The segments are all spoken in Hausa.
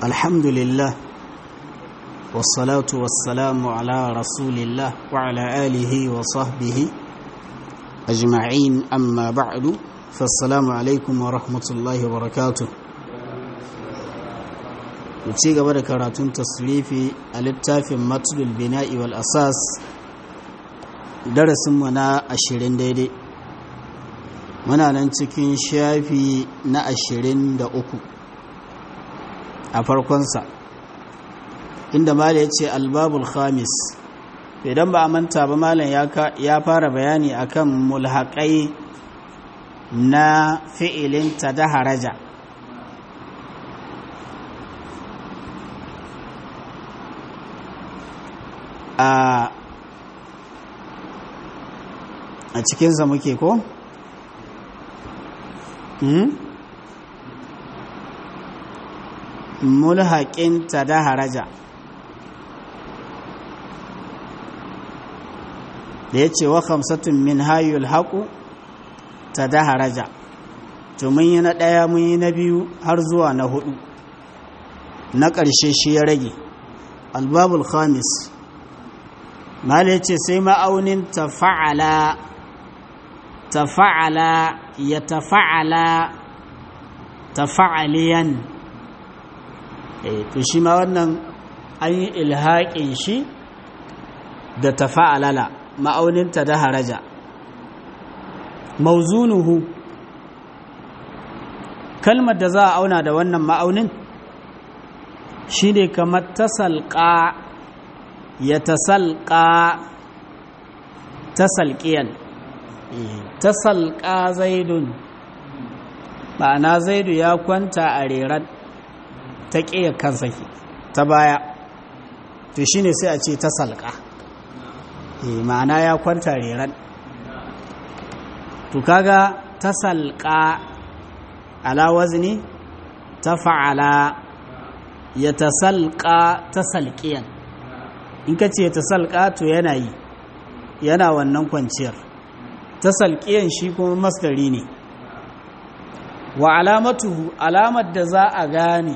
الحمد لله والصلاة والسلام على رسول الله وعلى آله وصحبه أجمعين أما بعد فالسلام عليكم ورحمة الله وبركاته ci gaba da karatun tasrifi a littafin matulul bina'i wal asas darasinmu na ashirin daidai muna nan cikin shafi na ashirin da uku a farkonsa inda mala ya ce albabul khamis idan ba a manta ba malam ya fara bayani akan mulhaƙai na fi'ilin ta da haraja a a cikinsa muke ko? mulhaƙin ta da haraja da ya ce wa kamsatun min hayul haƙu ta da haraja to mun yi na ɗaya mun yi na biyu har zuwa na hudu na ƙarshe shi ya rage albabul khamis mala ya ce sai ma'aunin tafa'ala tafa'ala ya tafa'ala tafa'aliyan to shi ma wannan an yi ilhaƙin shi da tafa'alala ma'auninta da haraja mauzunuhu kalmar da za a auna da wannan ma'aunin shi ne kamar tasalƙa ya tasalƙa tasalƙiyan tasalƙa zaidun ma'ana zaidu ya kwanta a reran ta ƙiya kansa ta baya to shine sai a ce tasalƙa ma'ana ya kwanta reran to kaga tasalƙa ala wazni ta fa'ala ya tasalƙa tasalƙiyan in ka ce tasalƙa to yana yi yana wannan kwanciyar tasalƙiyan shi kuma masdari ne wa alamatuhu alamar da za a gane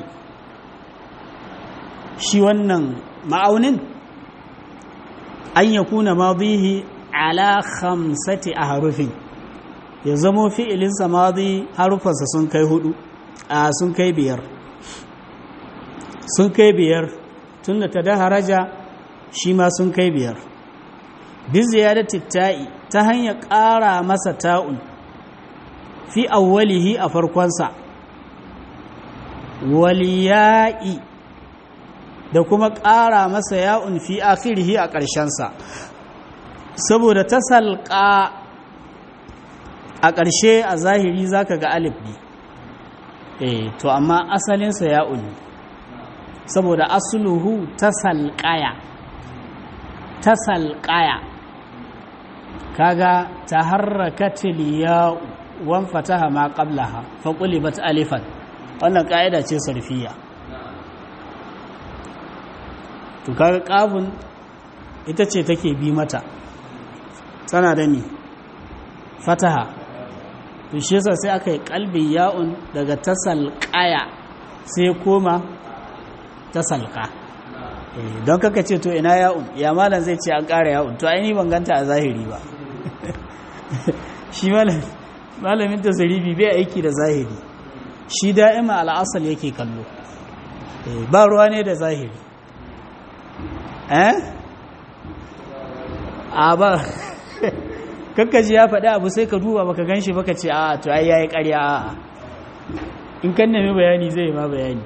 shi wannan ma'aunin an ya kuna madihi ala khamsati a harufin ya zamo fi'ilinsa madi harufansa sun kai hudu a sun kai biyar sun kai biyar tun da ta da haraja shi ma sun kai biyar bi ziyadati ta'i ta hanyar ƙara masa ta'un fi awwalihi a farkonsa waliya'i da kuma ƙara masa ya'un fi akhirihi a ƙarshensa saboda ta salƙa a ƙarshe a zahiri zaka ga alif ne eh to amma asalinsa ya'un ne saboda asluhu ta salƙaya ta salƙaya kaga taharrakatil ya'u wan fataha ma qablaha fa qulibat alifan wannan kaida ce sarfiya to kaga qafun ita ce take bi mata tana da ni fataha to shi yasa sai aka yi kalbi ya'un daga tasalqaya sai koma tasalqa don kaka ce to ina ya'un ya malam zai ce an ƙara ya'un to ai ni ban ganta a zahiri ba shi malam malamin tasirifi bai aiki da zahiri shi da'ima al'asal yake kallo ba ruwa ne da zahiri eh a ba kakkaji ya faɗi abu sai ka duba baka gan shi baka ce a to ai yayi ƙarya a in kan nemi bayani zai ma bayani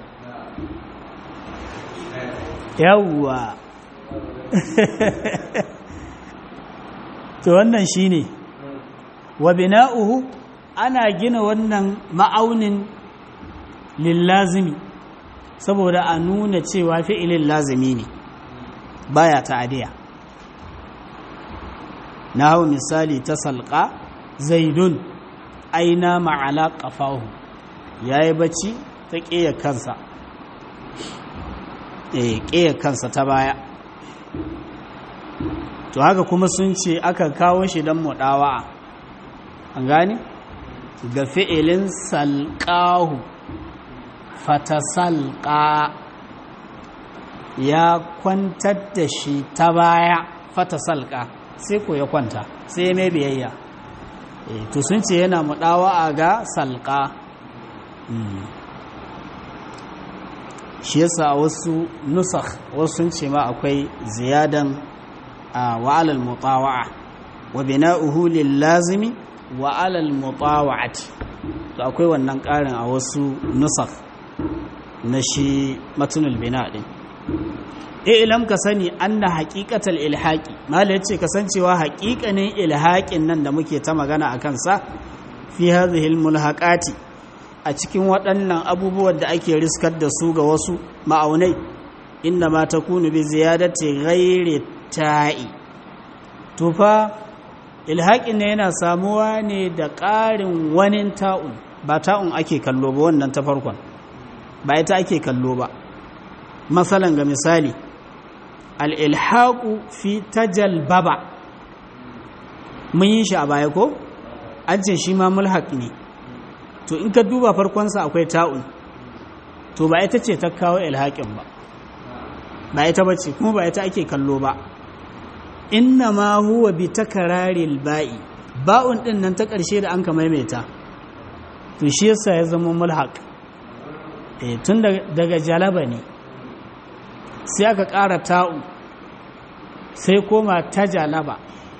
yawwa to wannan shine ne wa bina'uhu ana gina wannan ma'aunin lillazimi saboda a nuna cewa fi'ilin lazimi ne baya ta'adiya na hau misali ta salƙa zaidun aina ma'ala ƙafahu ya yi bacci ta ƙeya kansa ƙeya kansa ta baya to haka kuma sun ce aka kawo shi don muɗawa an gane ga fi'ilin salƙahu fatasalƙa ya kwantar da shi ta baya fata salka sai ko ya kwanta sai ya mai biyayya to sun ce yana mudawa ga salka shi yasa a wasu nusakh wasu sun ce ma akwai ziyadan a wa'alal mutawa'a wa bina'uhu lil lazimi wa alal mutawa'ati to akwai wannan karin a wasu nusakh na shi matunul bina din ilam ka sani anna haqiqatal ilhaqi mala yace kasancewa haqiqanin ilhaqin nan da muke ta magana akan sa fi hadhihi al mulhaqati a cikin waɗannan abubuwan da ake riskar da su ga wasu ma'aunai inna ma takunu bi ziyadati ghairi ta'i to fa ilhaƙin ne yana samuwa ne da ƙarin wani ta'un ba ta'un ake kallo ba wannan ta farkon ba ita ake kallo ba masalan ga misali al'ilhaƙu fi tajal baba mun yi shi a baya ko an ce shi ma mulhaƙ ne to in ka duba farkonsa akwai ta'un to ba ita ce ta kawo ilhaƙin ba ba ita ba ce kuma ba ita ake kallo ba inna ma huwa bi takararil ba'i ba'un din nan ta ƙarshe da an ka maimaita to shi yasa ya zama mulhaq eh tun daga jalaba ne sai aka ƙara ta'u sai koma ta jalaba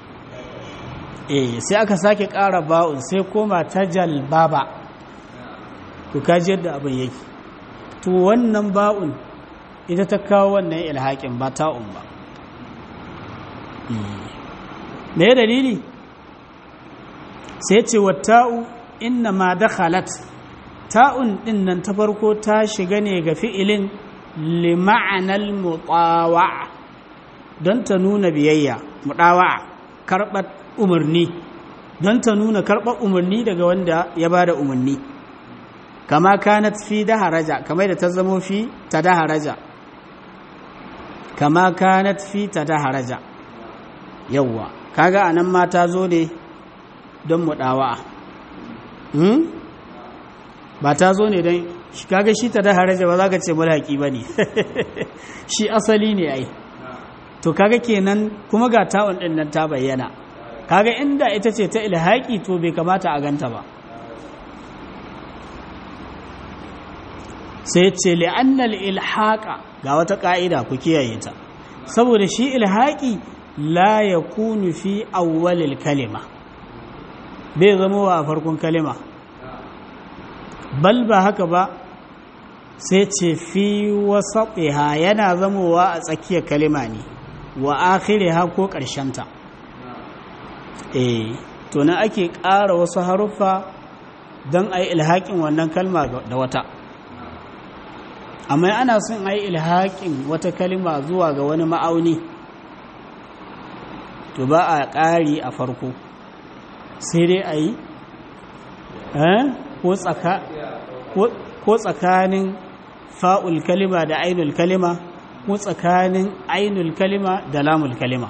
eh sai aka sake ƙara ba'un sai koma ta jalbaba to kaji yadda abin yake to wannan ba'un ita ta kawo wannan ilhaƙin ba ta'un ba me ya dalili sai ce wa ta'u inna ma dakhalat ta'un din nan ta farko ta shiga ne ga fi'ilin li ma'anal mutawa'a don ta nuna biyayya mutawa'a karɓar umarni don ta nuna karɓar umarni daga wanda ya ba da umarni kama kanat fi daharaja kamar da ta zamo fi ta daharaja kama kanat fi ta daharaja yawwa kaga anan ma ta zo ne don mu dawa hmm? ba ta zo ne don kaga shi ta da haraja ba za ka ce mulhaki ba ne shi asali ne ai to kaga kenan kuma ga ta'un din nan ta bayyana kaga inda ita ce ta ilhaki to bai kamata a ganta ba sai ce li'annal ilhaqa ga wata ka'ida ku kiyaye ta saboda shi ilhaki la ya kunu fi awwalil kalima bai zama wa a farkon kalima bal ba haka ba sai ce fi wasaɗiha yana zamowa a tsakiyar kalima ne wa akhiriha ko ƙarshenta eh to na ake ƙara wasu haruffa don a yi ilhaƙin wannan kalma da wata amma ana son a yi ilhaƙin wata kalima zuwa ga wani ma'auni to ba a ƙari a farko sai dai a yi ko tsakanin fa'ul kalima da ainul kalima ko tsakanin ainul kalima da lamul kalima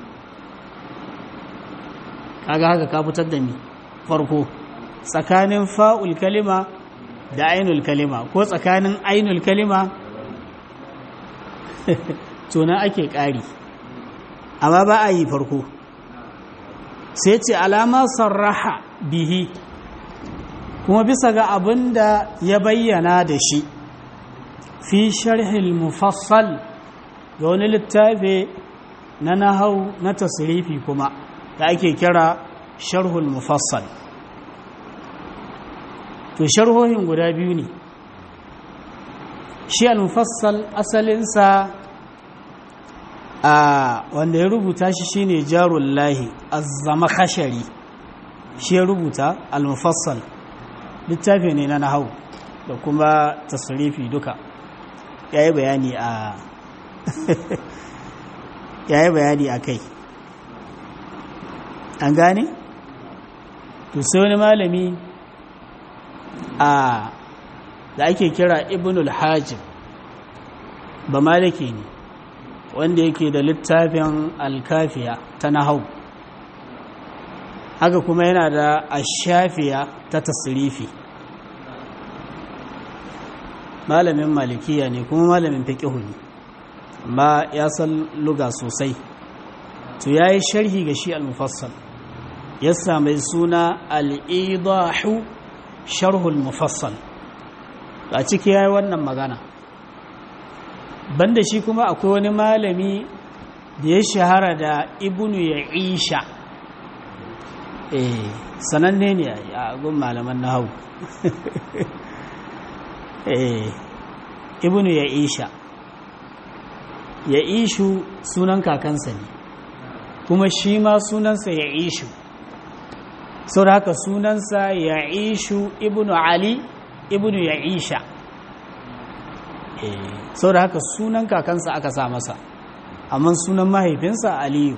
kaga haka ka fitar da ni farko tsakanin fa'ul kalima da ainul kalima ko tsakanin ainul kalima tuna ake ƙari amma ba a yi farko sai ce alama sarraha bihi kuma bisa ga abin da ya bayyana da shi fi sharhil mufassal ga wani littafi na nahau na tasirifi kuma da ake kira sharhul mufassal to sharhohin guda biyu ne shi al-mufassal asalinsa a wanda ya rubuta shi shine jarullahi azzama khashari shi ya rubuta al-mufassal littafi ne na nahau da kuma tasrifi duka yayi bayani a yayi bayani a kai an gane to sai wani malami a da ake kira ibnul hajib ba maliki ne wanda yake da littafin alkafiya ta nahau haka kuma yana da ashafiya ta tasirifi malamin malikiya ne kuma malamin fiƙihu ne amma ya san luga sosai to ya yi sharhi ga shi al-mufassal ya sami suna al-idahu sharhul mufassal a ciki ya yi wannan magana banda shi kuma akwai wani malami da ya shahara da ibnu ya isha eh sananne ne a gun malaman na hau eh ibnu ya isha ya ishu sunan kakansa ne kuma shi ma sunansa ya ishu sau da haka sunansa ya ishu ibnu ali ibnu ya isha sau da haka sunan kakansa aka sa masa amma sunan mahaifinsa aliyu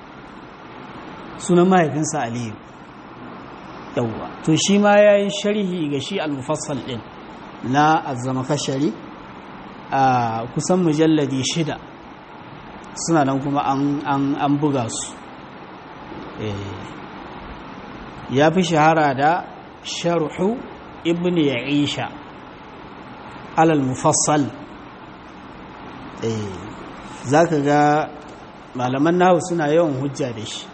sunan mahaifinsa aliyu yauwa to shi ma ya yi sharhi ga shi al-mufassal din na azama kashari a kusan mujalladi shida suna nan kuma an buga su ya fi shahara da sharhu ibn ya'isha alal mufassal za ka ga malaman nahu suna yawan hujja da shi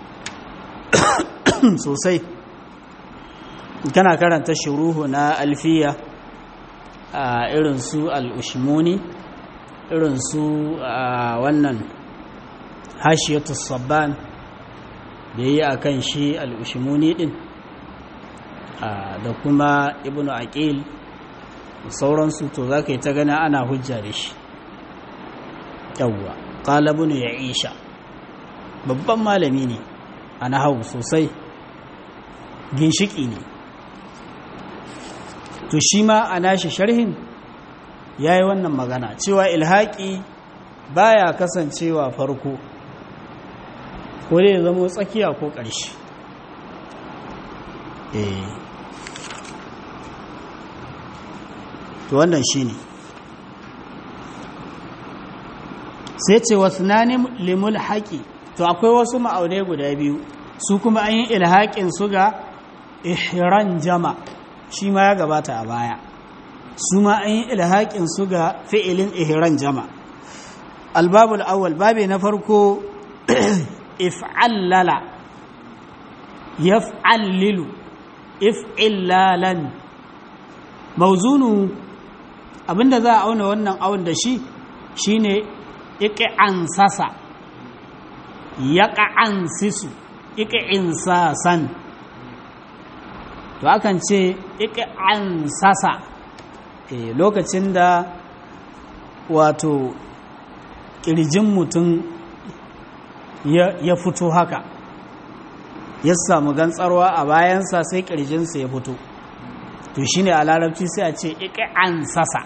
sosai kana karanta shuruhu na alfiya a irin su al'ushimuni irin su wannan hashiyatu sabban da yi a kan shi al'ushimuni din da kuma ibnu aqil sauransu to za ka yi ta gana ana hujja da shi yawwa ƙalabunu ya isha babban malami ne a nahawu sosai ginshiki ne to shi ma a nashi sharhin ya yi wannan magana cewa ilhaƙi baya kasancewa farko ko dai zama tsakiya ko ƙarshe to wannan shi ne sai ce wasu nanin limul haƙi to akwai wasu ma'aunai guda biyu su kuma an yi ilhaƙin su ga ihran jama shi ma ya gabata a baya su ma an yi ilhaƙin su ga fi'ilin ihran jama albabul awwal babe na farko if'allala yaf'allilu if'illalan mauzunu abinda za a auna wannan awon da shi shine iq'ansasa yaq'ansisu iq'insasan to akan ce iq'ansasa eh lokacin da wato kirjin mutum ya fito haka ya samu gantsarwa a bayansa sai kirjinsa ya fito to shi ne a larabci sai a ce ike an sasa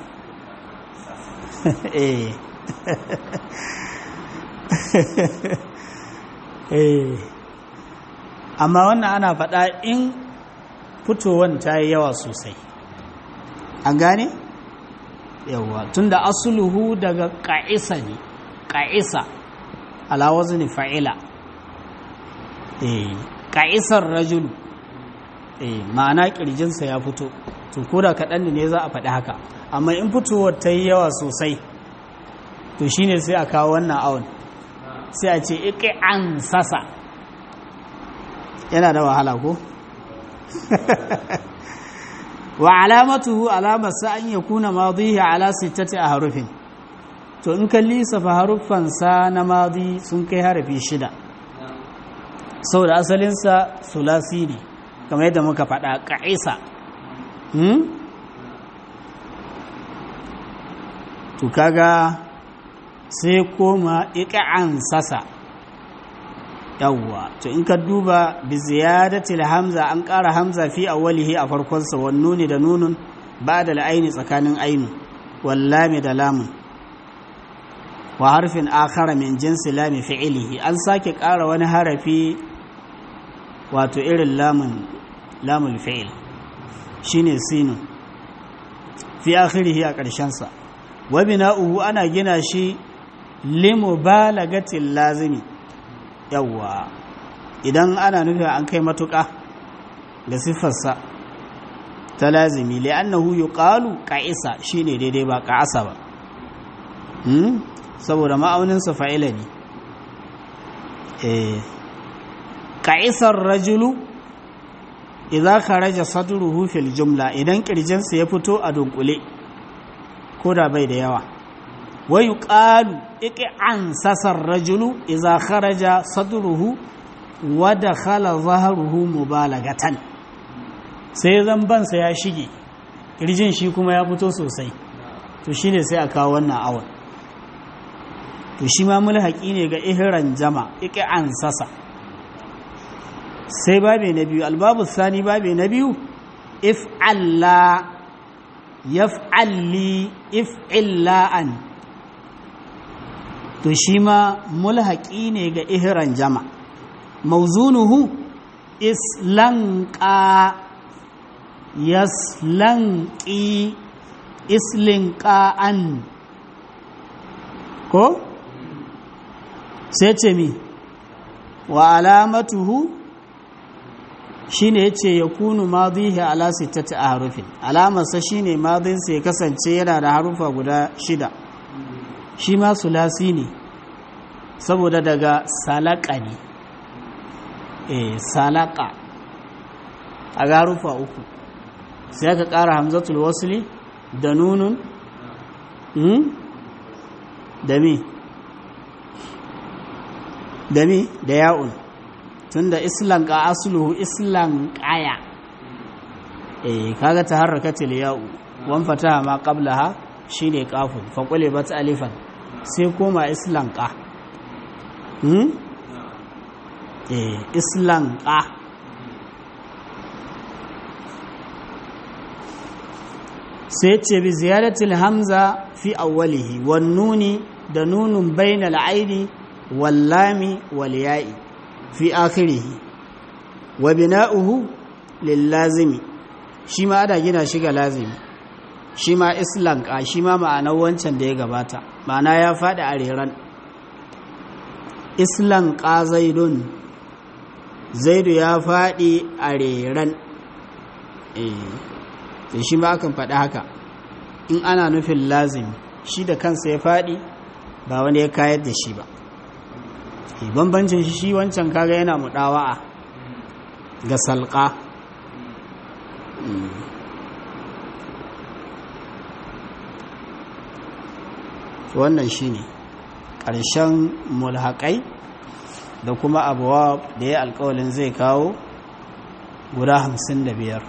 amma wannan ana faɗa in fitowar ta yi yawa sosai an gane? yawa tun da asuluhu daga ƙa'isa ne ƙa'isa alawazni fa'ila ƙa'isar rajulu ma'ana ƙirjinsa ya fito to ko da kaɗan ne za a faɗi haka amma in fitowar ta yi yawa sosai to shine sai a kawo wannan awon sai a ce iƙi an sasa yana da wahala ko? wa alamatuhu alamarsa an ya kuna madihi ala sittati a harufin to in kalli safa haruffansa na madi sun kai harafi shida sau da asalinsa sulasi ne kamar yadda muka faɗa ƙa'isa to kaga sai koma iƙa'an sasa yawwa to in ka duba bi ziyadatil hamza an ƙara hamza fi awwalihi a farkonsa wan nuni da nunun ba da la'aini tsakanin ainu wallami da lamun wa harfin akhara min jinsi lami fi'ilihi an sake ƙara wani harafi wato irin lamun lamul fi'il shine sinu fi akhirihi a ƙarshensa wa bina'uhu ana gina shi limubalagatil lazimi yawwa idan ana nufi an kai matuƙa da siffarsa ta lazimi li'annahu yuqalu qa'isa shine daidai ba qa'asa ba hmm? saboda ma'auninsa fa'ila ne eh ka'isar rajulu idan kharaja sadruhu fil jumla idan kirjinsa ya fito a dunkule ko da bai da yawa wa yuqalu iqan sasar rajulu idan kharaja sadruhu wa dakhala zahruhu mubalagatan sai zambansa ya shige kirjin shi kuma ya fito sosai to shine sai a kawo wannan awon to shi ma mulhaqi ne ga ihran jama iqan sasa sai babe na biyu albabu sani babe na biyu if alla yaf'alli if illa'an to shi ma mulhaƙi ne ga ihran jama mauzunuhu islanqa yaslanqi islinqa'an ko sai ce mi wa alamatuhu shi ne ya ce ya kunu madihi ala sittati a harufin alamarsa shi ne madinsa ya kasance yana da harufa guda shida shi ma sulasi ne saboda daga salaka ne eh salaka a ga harufa uku sai aka ƙara hamzatul wasuli da nunun da mi da mi da ya'un tunda islan ka asluhu islan qaya eh kaga taharrakatil ya'u wan fataha ma qablaha shine qafun fa qulibat alifan sai koma islan qa hmm eh islan qa sai ce bi ziyaratil hamza fi awwalihi wan nuni da nunun bainal aini wal lami wal ya'i fi akhirihi wa bina'uhu lillazimi shi ma ana gina shi ga lazimi shi ma islanka shi ma ma'anar wancan da ya gabata ma'ana ya faɗi a reran islanka zaidun zaidu ya faɗi a reran eh shi ma akan faɗi haka in ana nufin lazimi shi da kansa ya faɗi ba wani ya kayar da shi ba bambancin shi wancan kaga yana mudawa'a ga salqa wannan shine ƙarshen mulhaƙai da kuma abuwa da ya alƙawalin zai kawo guda hamsin da biyar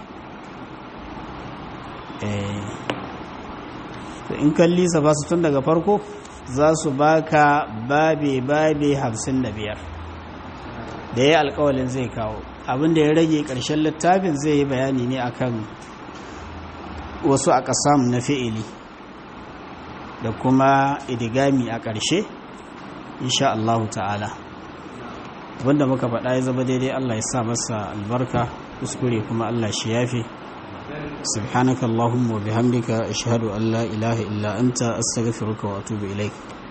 in kalli sa ba su tun daga farko za su baka babe-babe hamsin da biyar da ya alkawalin zai kawo abinda ya rage ƙarshen littafin zai yi bayani ne akan wasu a ƙasam na fi'ili da kuma idigami a ƙarshe insha Allah ta'ala abinda muka faɗa ya zama daidai Allah ya sa masa albarka kuskure kuma Allah shi yafe سبحانك اللهم وبحمدك أشهد أن لا إله إلا أنت أستغفرك وأتوب إليك